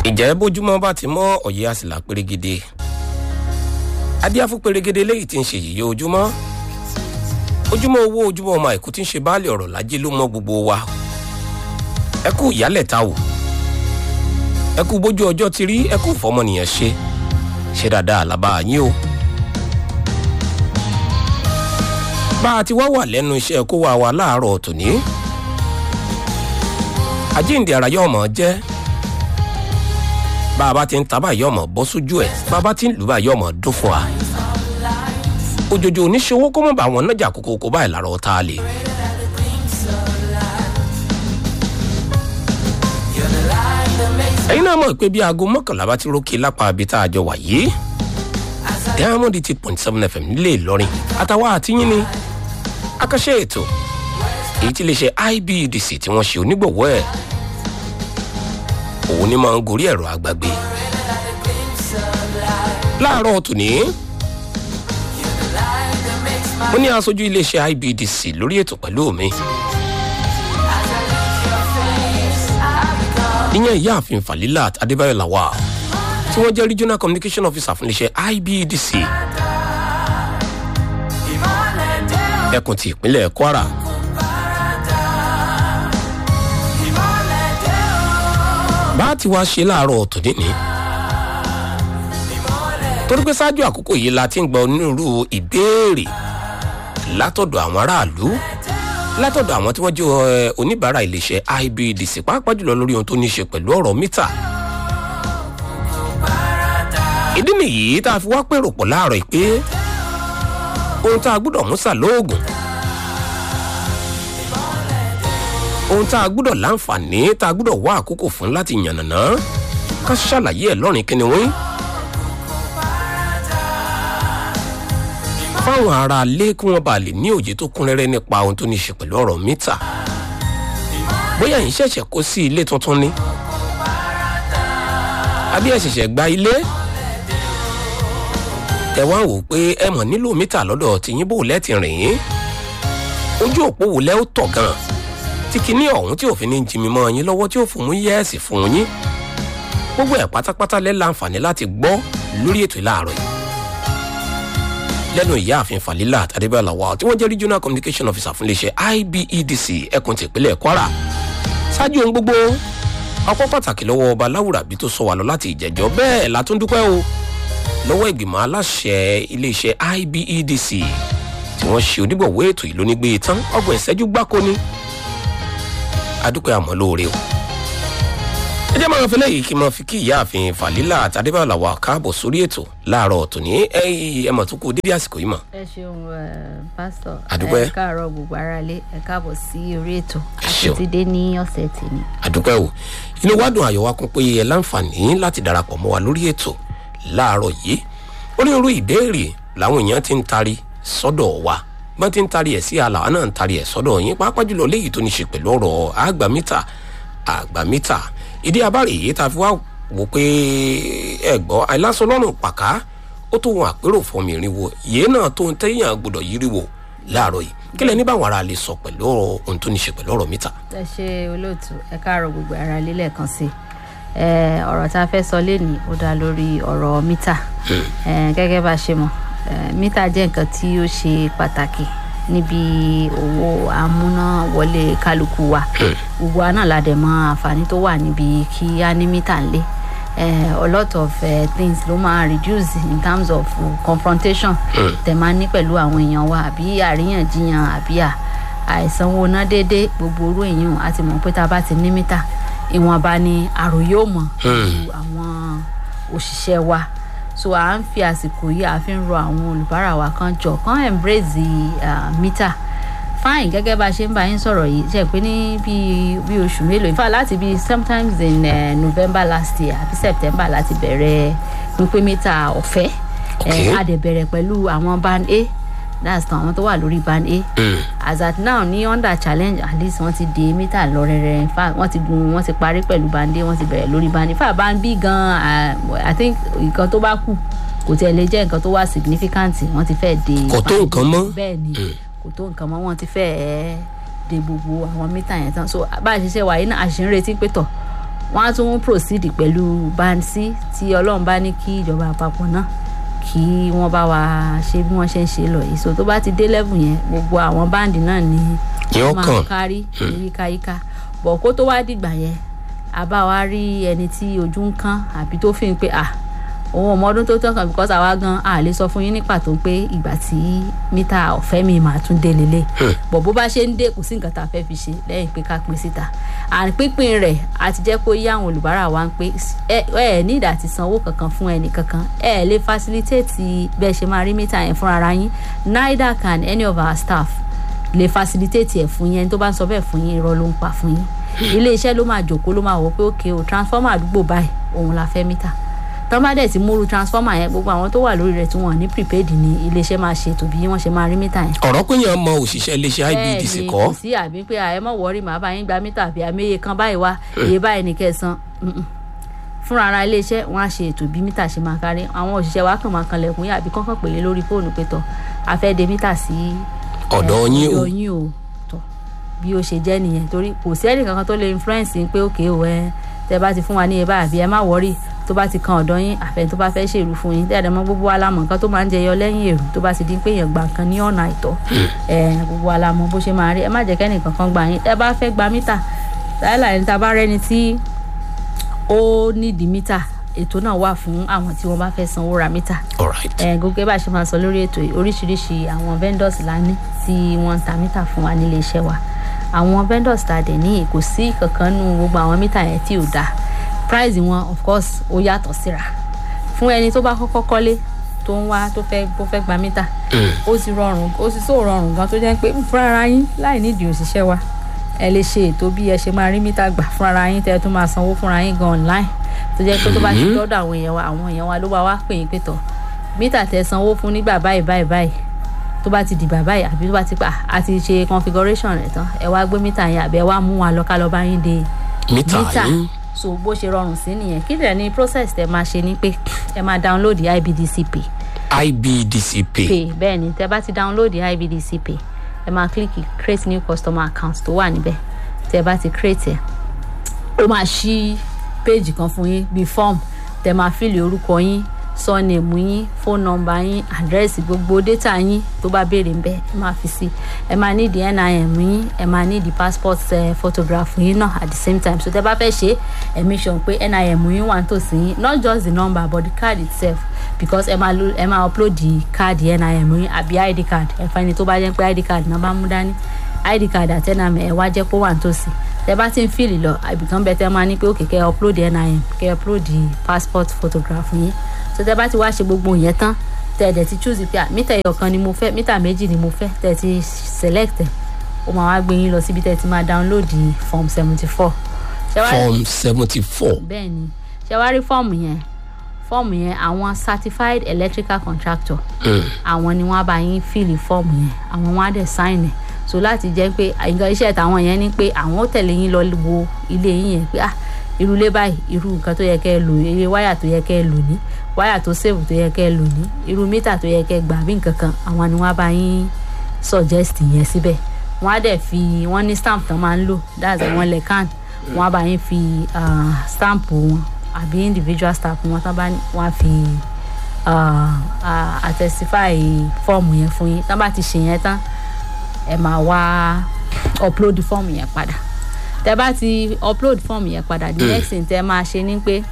ìjẹ́ bójúmọ́ bá ti mọ́ ọ̀yẹ́ àsìlá pérégede adíáfú pérégede léyìí tí ń ṣe yìí ojúmọ́ ojúmọ́ owó ojúmọ́ ọmọ àìkú tí ń ṣe baálé ọ̀rọ̀ lájẹ́ ló mọ́ gbogbo wa ẹ kú ìyálẹ̀ ta wò ẹ kú bójú ọjọ́ ti rí ẹ kú fọmọnìyàn ṣe ṣe dáadáa làbá yín o. bá a ti wá wà lẹ́nu iṣẹ́ kó wa wa láàárọ̀ tòní àjíǹde ara yóò mọ̀ jẹ́ bá a bá ti ń ta báyìí ọmọ bọ́ sójú ẹ̀ bá a bá ti ń lù báyìí ọmọ dún fún wa òjòjò oníṣòwò kó mọ̀ bá àwọn nájà kókó kó báyìí lára ọ̀tá lè. ẹ̀yin náà mọ̀ pé bí aago mọ́kànlá bá ti rókè lápá ibi tá a jọ wà yìí diamond eight point seven fm nílé ìlọrin àtàwọn àtìyìn ni akọ́ṣẹ́ ètò èyí tí lè ṣe ibdc tí wọ́n ṣe onígbọ̀wọ́ ẹ̀ òun ni máa ń gorí ẹ̀rọ àgbàgbé láàárọ̀ tòní ó ní aṣojú iléeṣẹ́ ibdc lórí ètò pẹ̀lú mi ìyẹn ìyáàfin falilat adébáyọ̀ lawal tí wọ́n jẹ́ regional communication officer fún iléeṣẹ́ ibdc ẹkùn ti ìpínlẹ̀ kwara. bá a ti wá ṣe láàárọ̀ tòní ni torí pé ṣáájú àkókò yìí la ti ń gba onírúurú ìbéèrè látọ̀dọ̀ àwọn aráàlú látọ̀dọ̀ àwọn tí wọ́n jẹ́ oníbàárà iléeṣẹ́ ibdc pàápàá jùlọ lórí ohun tó ní í ṣe pẹ̀lú ọ̀rọ̀ mítà ìdí nìyí tá a fi wá pèrò pọ̀ láàárọ̀ pé ohun tá a gbúdọ̀ mú sà lóògùn ohun tá a gbúdọ̀ láǹfààní tá a gbúdọ̀ wá àkókò fún láti yànnàná ká ṣàlàyé ẹ̀ lọ́rin kíni wọ́n. fáwọn ará ilé kí wọ́n bá lè ní òye tó kún rẹ́rẹ́ nípa ohun tó ní í ṣe pẹ̀lú ọ̀rọ̀ mítà bóyá yìí ṣẹ̀ṣẹ̀ kó sí ilé tuntun ni àbí ẹ̀ ṣẹ̀ṣẹ̀ gba ilé ẹ wá wò pé ẹ mọ̀ nílò mítà lọ́dọ̀ tìyín bò lẹ́tì rìn yín ojú òpó wò lẹ́ ó tọ̀ gan tí kinní ọ̀hún tí òfin ní jimi mọ́ yín lọ́wọ́ tí ó fún mú yẹ́ẹ̀sì fún yín gbogbo ẹ̀ pátápátá lẹ́ láǹfààní láti gbọ́ lórí ètò ìlàárọ̀ yìí lẹ́nu ìyáàfin falila adébẹ́lá wa tí wọ́n jẹ́ regional communication officer fún iléeṣẹ́ ibedc ẹkùn tìpínlẹ̀ kwara ṣáájú ohun gbogbo ọpọ́ pàtàkì lọ́wọ́ ọba láwùrà bí tó sọ wà lọ láti ìjẹ́jọ́ bẹ́ẹ̀ látúndúpẹ́ o lọ́wọ́ ìgbìmọ̀ aláṣẹ iléeṣẹ́ ibedc tí wọ́n ṣe onígbọ̀wọ́ ètò ìlú nígbé tán ọgbọ̀n ìṣẹ́jú gbáko ni adúpẹ́ àmọ́ lóore o. ẹ jẹ́ máa fi lẹ́yìn kí n máa fi kí ìyáàfin falila àtàdébàlà wa káàbọ̀ sórí ètò láàárọ̀ tòní ẹ mọ̀ tó kú dédé àsìkò yìí mọ̀. ẹ ṣeun pásítọ Àdúpẹ́. ẹ káàárọ gbogbo ara lé ẹ káàbọ sí orí ètò Ẹ ṣeun. àtúntìdé ní ọsẹ tèmi. àdúpẹ́ o inú wa dùn àyọ̀ wa kún pé ẹ láǹfààní láti darapọ̀ mọ́ wa lórí ètò láàárọ̀ yìí onírúurú ìbéèrè làwọn èèyàn ti ń tari sọ́dọ̀ wa bọ́n ti ń tari ẹ̀ sí àlàá náà ń tari ẹ̀ sọ́dọ̀ yín pàápàá jùlọ léyìí tó ní ṣe pẹ̀lú ọ̀rọ̀ àgbàmítà àgbàmítà ìdí abáre yìí ta fi wá wò pé ẹ gbọ́ àìlásọ lọ́rùn pàká ó tó wọn àpérò fọmọ ìrìnwó yìí náà tó ń tẹ́yìn àgbọ̀dọ̀ yíriwò láàárọ̀ yìí kílẹ̀ ní báwọn ará lè sọ pẹ̀lú ọ̀rọ̀ ohun tó ní ṣe pẹ̀lú ọ̀rọ̀ mítà. ẹ ṣe olóòtú ẹ káàárọ gbogbo ara lé lẹẹkan sí i ọ̀rọ̀ tá a fẹ́ sọ lénìí ó dá lórí ọ̀rọ̀ mítà Eh, gẹ́gẹ́ bá a ṣe mọ̀ eh, mítà jẹ́ nǹkan tí ó ṣe pàtàkì níbi owó amúnáwọlé kálukú wa gbogbo wa náà la dẹ̀ mọ àǹfààní tó wà níbi kí á ní mítà ńlẹ̀ eh, a lot of eh, things ló máa reduce in terms of uh, confrontation tẹ̀ máa ní pẹ̀lú àwọn èèyàn wa àbí àríyànjiyàn àbí à àìsanwó ná déédéé gbogbo orú èèyàn a ti mọ̀ pé tá a bá ti ní mítà ìwọ̀nba ni àròyé ò mọ̀ ju àwọn òṣìṣẹ́ wa so à ń fi àsìkò yìí à fi ń rọ àwọn olùbárà wa kan jọ kan embrace uh, mítà fine gẹ́gẹ́ bá a ṣe ń bá yín sọ̀rọ̀ yìí ṣe pé ní bíi bíi oṣù mélòó in fact láti bíi sometimes in uh, november last year àbí september láti bẹ̀rẹ̀ pínpín mítà ọ̀fẹ́ Okay. Eh, a dẹ̀ bẹ̀rẹ̀ pẹ̀lú àwọn band a that's tán àwọn tó wà lórí band a as at now ní under challenge at least wọ́n ti dé mítà lọ rẹ̀rẹ̀ in fact wọ́n ti gun wọ́n ti parí pẹ̀lú band a wọ́n ti bẹ̀rẹ̀ lórí band a in fact band b gan uh, i think nǹkan tó bá kù kò tẹ̀ lè jẹ́ nǹkan tó wà significant wọ́n ti fẹ́ dé Kò tó nǹkan mọ́. bẹ́ẹ̀ ni kò tó nǹkan mọ́ wọ́n ti fẹ́ ẹ́ de gbogbo àwọn mítà yẹn tán so bá a ṣe ṣe wà yìí náà a ṣe ń retí pé tọ̀ wọ́n á tún proceed pẹ̀lú band c tí ọlọ́run bá ní kí ìjọba àpapọ̀ náà kí wọ́n bá wa ṣe bí wọ́n ṣe ń ṣe lọ yìí so tó bá ti dé level yẹn gbogbo àwọn báǹdì náà ni Yóò máa kàn. kárí ní yíkáyíká bọ̀ kó tó wá dìgbà yẹn a bá wa rí ẹni tí ojú ń kán àbí tó fi ń pé ah òun ọmọ ọdún tó tán kan because àwa gan a lè sọ fún yín ní pàtó pé ìgbà tí mítà ọ̀fẹ́ mi máa tún dé lélẹ̀ bọ̀ bó bá ṣe ń dé kò sí nǹkan tá a fẹ́ fi ṣe lẹ́yìn pé ká pín síta àrùn pínpín rẹ̀ a ti jẹ́ kó yí àwọn olùbárà wa ń pé ẹ ẹ ní ìdá ti sanwó kankan fún ẹnì kankan ẹ lè facilitate bẹ́ẹ̀ ṣe máa rí mítà yẹn fúnra ara yín neither can any of our staff lè facilitate ẹ̀ fún yín ẹni tó bá ń sọ bẹ́ẹ̀ fún yín irọ́ ló ń pa fún yín ilé iṣẹ́ ló máa jòkó ló máa wò pé òkè o transformer àdúgbò báyìí òun la fẹ́ mítà tọ́ bá dẹ̀ ti múru transformer yẹn gbogbo àwọn tó wà lórí rẹ̀ tí wọ́n ní prepaid ní ilé iṣẹ́ máa ṣètò bí wọ́n ṣe máa rí mítà yẹn ọ̀rọ̀ pé yẹn mọ òṣìṣẹ́ iléeṣẹ́ ibdc bẹ́ẹ̀ni kọ́ kò sí àbí pé àyẹ mọ̀ wọ́rí màá bá yín gba mítà àbí àmẹ́yẹ kan báyìí wá iye báyìí ní kẹsàn fúnra ara iléeṣẹ́ wọn á ṣe ètò bí mítà ṣe máa kárí àwọn òṣìṣẹ́ wa kàn máa kan lẹ̀kùn yín àbí kọ́kàn pèlè lórí fóònù pé tọ̀ a fẹ́ de mítà sí ọ̀dọ̀ yín o ọ̀dọ̀ yín o tọ̀ bí ó ṣe jẹ́ nìyẹn torí kò sí ẹnì kankan tó lè influence yín pé òkè o ẹ tẹ bá ti fún wa ní iye báyìí àbí ẹ má wọrí tó bá ti kan ọ̀dọ̀ yín àfẹn tó bá fẹ́ ṣèrú fún yín tẹ́lẹ̀ mọ́ gbogbo alámọ̀ nǹkan tó máa ń jẹyọ lẹ́yìn èrò tó bá ti di pé èèyàn gba nǹkan ní ọ̀nà àìtọ́ ẹ gbogbo alámọ̀ bó ṣe máa rí ẹ má jẹ́ kẹ́nì kankan gbà yín ẹ bá fẹ́ gba mítà láìláì ẹni tá a bá rẹ́ni tí ó nídìí mítà ètò náà wà fún àwọn tí wọ́n bá fẹ́ sanwó ra mítà alright ẹ gbogbo bá a ṣe máa sọ lórí ètò yìí oríṣiríṣi àwọn vendors la ní tí wọ́n ń ta mítà fún wa nílé iṣẹ́ wa àwọn vendors ta dẹ̀ ní kò sí kankan nù gbogbo àwọn mítà yẹn tí ò dáa price wọn of course ó yàtọ̀ síra fún ẹni tó bá kọ́kọ́ kọ́lé tó ń wá tó fẹ́ tó fẹ́ gba mítà ó sì rọrùn ó sì so rọrùn gan tó jẹ́ pé fúnra yín láì nídìí òṣìṣẹ́ wa ẹ lè ṣe ètò bí ẹ ṣe máa rí mítà gbà fúnra yín tẹ́ ẹ tó máa sanwó fúnra yín gan online tó jẹ́ pé tó bá ti dọ́dọ̀ àwọn èèyàn wa àwọn èèyàn wa ló bá wá pè yín pé tọ̀ mítà tẹ́ sanwó fún nígbà báyìí báyìí báyìí tó bá ti dìgbà báyìí àbí tó bá ti pa àti ṣe configuration rẹ̀ tán ẹ wá gbé mítà yẹn àbí ẹ wá mú wa lọ ká lọ bá yín de mítà mítà yín so bó ṣe rọrùn sí nìyẹn kí dẹ̀ ni process tẹ máa ṣe ni pé ẹ máa download ibdc pay ibdc pay pay bẹ́ẹ̀ ni tẹ bá ti download ibdc pay ẹ máa click create new customer account tó wà níbẹ̀ tẹ bá ti create ẹ̀ ó máa ṣí page kan fún yín bíi form tẹ máa fíìlì orúkọ yín surname yín phone number yín àdírẹ́sì gbogbo data yín tó bá béèrè ń bẹ ẹ máa fi sí ẹ máa ní di nim yín ẹ máa ní di passport uh, photograph yín náà at the same time so tẹ bá fẹ́ ṣe ẹ make sure pé nim yín wà nítòsí yín not just the number but the card itself because ẹ máa lo ẹ máa upload the card nim yín àbí id card ẹ fẹ́ ni tó bá jẹ́ pé id card náà bá mú dání id card àti nim ẹ wá jẹ́ kó wà nítòsí tẹ bá ti ń fìlì lọ àbìkan bẹ tẹ máa ní pé òkè kẹ upload nim kẹ upload the passport photograph yín so tẹ bá ti wá ṣe gbogbo yẹn tán tẹ ẹ dẹ ti choose pé ah, mítà ẹyọ kan ni mo fẹ́ mítà méjì ni mo fẹ́ tẹ ẹ ti select ẹ ó máa wá gbé yín lọ síbi tẹ ẹ ti máa download the form seventy four. form seventy four bẹ́ẹ̀ ni ṣe wá rí fọ́ọ̀mù yẹn fọ́ọ̀mù yẹn àwọn certified electrical contractor àwọn ni wọ́n á bá yín fíìlì fọ́ọ̀mù yẹn àwọn wọn á dẹ̀ sign ẹ̀ so láti jẹ́ pé nǹkan iṣẹ́ tàwọn yẹn ni pé àwọn ó tẹ̀lé yín lọ wo ilé yín yẹn pé ah irú ilé báyìí irú nǹkan tó yẹ kẹ́ ẹ lò iye wáyà tó yẹ kẹ́ ẹ lò ní wáyà tó sèvù tó yẹ kẹ́ ẹ lò ní irú mítà tó yẹ kẹ́ ẹ gbà bí nǹkan kan àwọn ni wọ́n á bá yín suggest yẹn síbẹ̀ wọ́n á dẹ̀ fi wọ́n ní stamp tán máa ń lò that's àwọn lẹ́kàn wọ́n á bá yín fi uh, stamp wọn àbí individual stamp wọn tán bá ní wọ́n á fi uh, uh, attestify fọ́ọ̀mù yẹn fún yín tán bá ti ṣe yẹn tán ẹ máa wá upload fọ́ọ̀mù yẹn padà tẹ bá ti upload fọ́ọ̀mù yẹn padà the next thing tẹ máa ṣe ni pé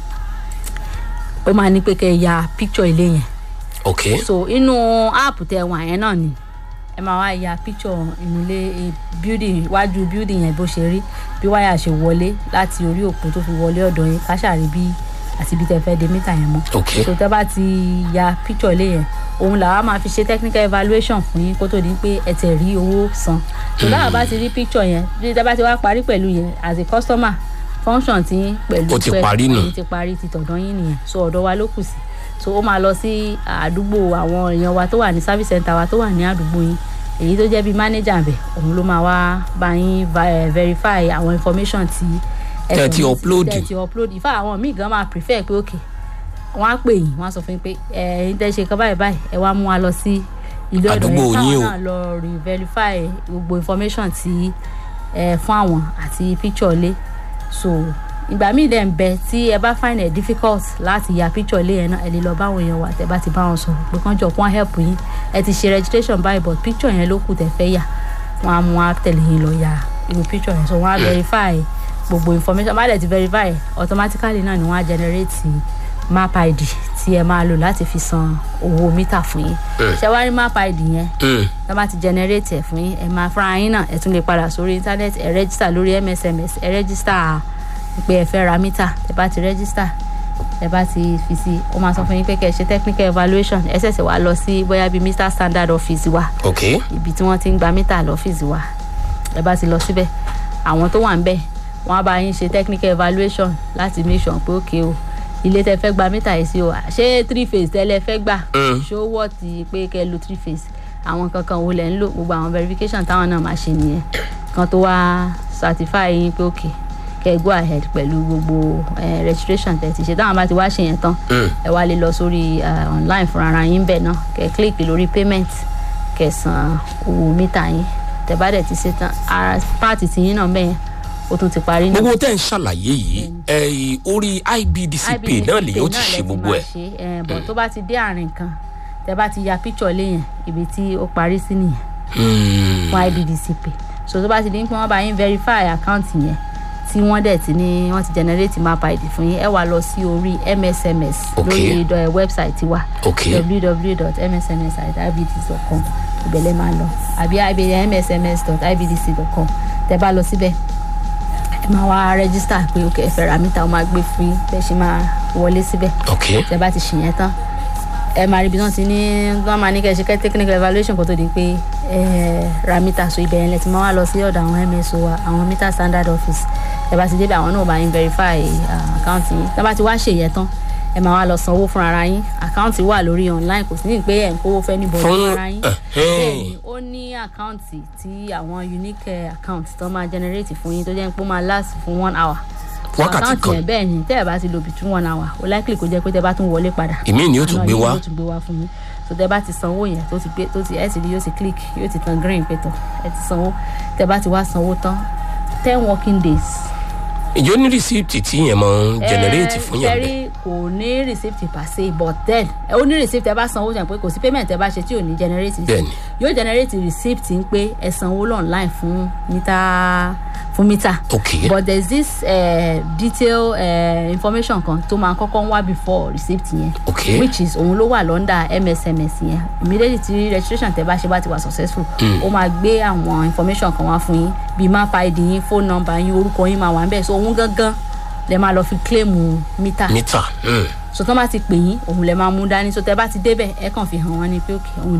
ó máa ní pé kẹ́ ẹ ya picture ilé yẹn ok so inú app tẹ wà yẹn náà ni ẹ máa wá ya picture inú ilé building iwájú building yẹn bó ṣe rí bí wáyà ṣe wọlé láti orí òpó tó fi wọlé ọ̀dọ̀ yín káṣàrí bí àti bí tẹ fẹ́ de mítà yẹn mọ́ ok so tẹ bá ti ya picture ilé yẹn òun làwa máa fi ṣe technical evaluation fún yín kó tó di pé ẹ tẹ̀ rí owó san so táwa bá ti rí picture yẹn bí tẹ bá ti wá parí pẹ̀lú yẹn as a customer function ti yín pẹ̀lú Ó ti pẹ̀lú- parí nù. èyí ti parí ti tọ̀dọ̀ yín nìyẹn so ọ̀dọ̀ wa ló kù sí so ó máa lọ sí àdúgbò àwọn èèyàn wa tó wà ní service center wa tó wà ní àdúgbò yín èyí tó jẹ́ bíi manager bẹ̀ òun ló máa wá bá yín va- eh, verify àwọn information tí ẹ Tẹ́ fi ti ní- upload. tẹ́ ti upload ìfá àwọn míì gan máa prefer pé ok wọ́n á pè yín wọ́n á sọ fún yín pé ẹ ẹ tẹ́ ṣe kan báyìí báyìí ẹ wá mú wa lọ sí ilé ọ̀dọ̀ Àdúgbò yín yín o. káwọn náà lọ re verify gbogbo information tí ẹ fún àwọn àti picture lé so ìgbà míì dẹ̀ ń bẹ tí ẹ bá find it difficult láti ya picture ilé yẹn náà ẹ lè lọ báwọn èèyàn wà tẹ bá ti bá wọn sọ̀rọ̀ pé kán jọ kán help yín ẹ ti ṣe registration báyìí but picture yẹn ló kù tẹ fẹ́ yà wọ́n á mú wá tẹ̀lé yín lọ ya irú picture yẹn so wọ́n á verify gbogbo information bá dẹ̀ ti verify automatically náà ni wọ́n á generate map id tí ẹ máa lò láti fi san owó mítà fún yín ṣé wàá rí map id yẹn Mm. tó bá ti generate ẹ̀ fún yín ẹ máa fúnra yín náà ẹ tún lè padà sórí internet ẹ register lórí msms ẹ register pé ẹ fẹ́ ra mítà ẹ bá ti register ẹ bá ti fi sí ó máa sọ fún yín pé kẹ́ ẹ ṣe technical evaluation ẹ ṣẹ̀ṣẹ̀ wá lọ sí bóyá bíi mr standard office wa ok ibi tí wọ́n ti ń gba mítà lọ́fíìsì wa ẹ bá ti lọ síbẹ̀ àwọn tó wà ń bẹ̀ wọ́n á bá yín ṣe technical evaluation láti make sure pé òkè o ilé tẹ fẹ́ gba mítà yìí sí o ṣé three phase tẹ́lẹ̀ fẹ́ gbà Mm. ṣó wọ́ ti pé kẹ́ ẹ lo three phase àwọn kankan wo lẹ̀ ń lò gbogbo àwọn verification táwọn náà máa ṣe nìyẹn kan tó wá certify yín pé òkè kẹ́ ẹ go ahead pẹ̀lú gbogbo eh, registration tẹ̀ ti ṣe táwọn bá ti wá ṣe yẹn tán Mm. ẹ wá lè lọ sórí eh, online fúnra ara yín bẹ́ẹ̀ náà kẹ́ ẹ click lórí payment kẹ́ ẹ san owó mítà yín tẹ́ bá dẹ̀ ti ṣe tán ara páàtì tiyín náà bẹ́ẹ̀ yẹn ó tún ti parí náà gbogbo tẹ́ ń ṣàlàyé yìí ẹ orí ibdc pay náà lè yóò ti ṣe gbogbo ẹ̀ ẹ̀ bọ̀ tó bá ti dé àárín kan tẹ́ bá ti ya picture léyìn ibi tí ó parí sí nìyẹn Mm. fún ibdc pay so tó bá ti di pé wọ́n bá yín verify account yẹn tí wọ́n dẹ̀ ti ní wọ́n ti generate map id fún yín ẹ wá lọ sí orí msms Ok. lórí ìdọ̀ website wa ok www.msms.ibdc.com ìbẹ̀lẹ̀ máa lọ àbí msms.ibdc.com tẹ́ bá lọ síbẹ̀ ẹ máa wá rẹ́gísítà pé ok ẹ fẹ́ ra mítà ó máa gbé fún yín bẹ́ẹ̀ ṣe máa wọlé síbẹ̀ ok tẹ́ bá ti ṣìyẹn tán ẹ máa rí ibi náà ti ní wọ́n máa ní kẹ́ ẹ ṣe kẹ́ technical evaluation kó tó di pé ẹ ra mítà so ibẹ̀ yẹn lẹ ti máa wá lọ sí ọ̀dọ̀ àwọn mso wa àwọn mítà standard office ẹ bá ti débẹ̀ àwọn náà bá yín verify ah, account yín tẹ́ bá ti wá ṣèyẹn tán ẹ máa wá lọ sanwó fún ara yín àkáǹtì wà lórí online kò sí ní pé ẹ̀ ń kówó fẹ́ níbo Fún- fún ara yín ẹ̀hẹ́n. bẹ́ẹ̀ni ó ní àkáǹtì tí àwọn unique eh, account tó máa generate fún yín tó jẹ́ pé ó máa last fún one hour Wákàtí àkáǹtì kan. yẹn bẹ́ẹ̀ ni tẹ́ ẹ bá ti lo between one hour ó likely kó jẹ́ pé tẹ́ bá tún wọlé padà ìmí ni ó tún àná gbé yín wá yóò tún gbé wá fún mi so tẹ́ bá ti sanwó yẹn tó ti gbé tó ti ẹ ti rí yóò ti click yóò ti tan green pé tán ẹ ti sanwó tẹ́ bá ti wá sanwó tán ten working days ìjọ ní rìsíìtì tí yẹn máa ń generate fún yẹn bẹ́ẹ̀ sẹ́rí kò ní receipt per se but then ẹ ó ní receipt ẹ bá sanwó jẹ́ pé kò sí payment ẹ bá ṣe tí ò ní generate Bẹ́ẹ̀ni. yóò generate receipt ń pé ẹ sanwó online fún mítà fún mítà ok but there is this uh, detail uh, information kan tó máa kọ́kọ́ ń wá before receipt yẹn ok which is òun ló wà lọ́ndà msms yẹn immediately tí registration tẹ bá ṣe bá ti wà successful ó máa gbé àwọn information kan wá fún yín bíi map id yín phone number yín orúkọ yín máa wà níbẹ̀ so òun gangan lẹ máa lọ fi claim mítà mítà mm. so tán bá ti pè yín òun lẹ máa mú dání so tẹ bá ti débẹ̀ ẹ kàn fi hàn wọ́n ní pé òkè òun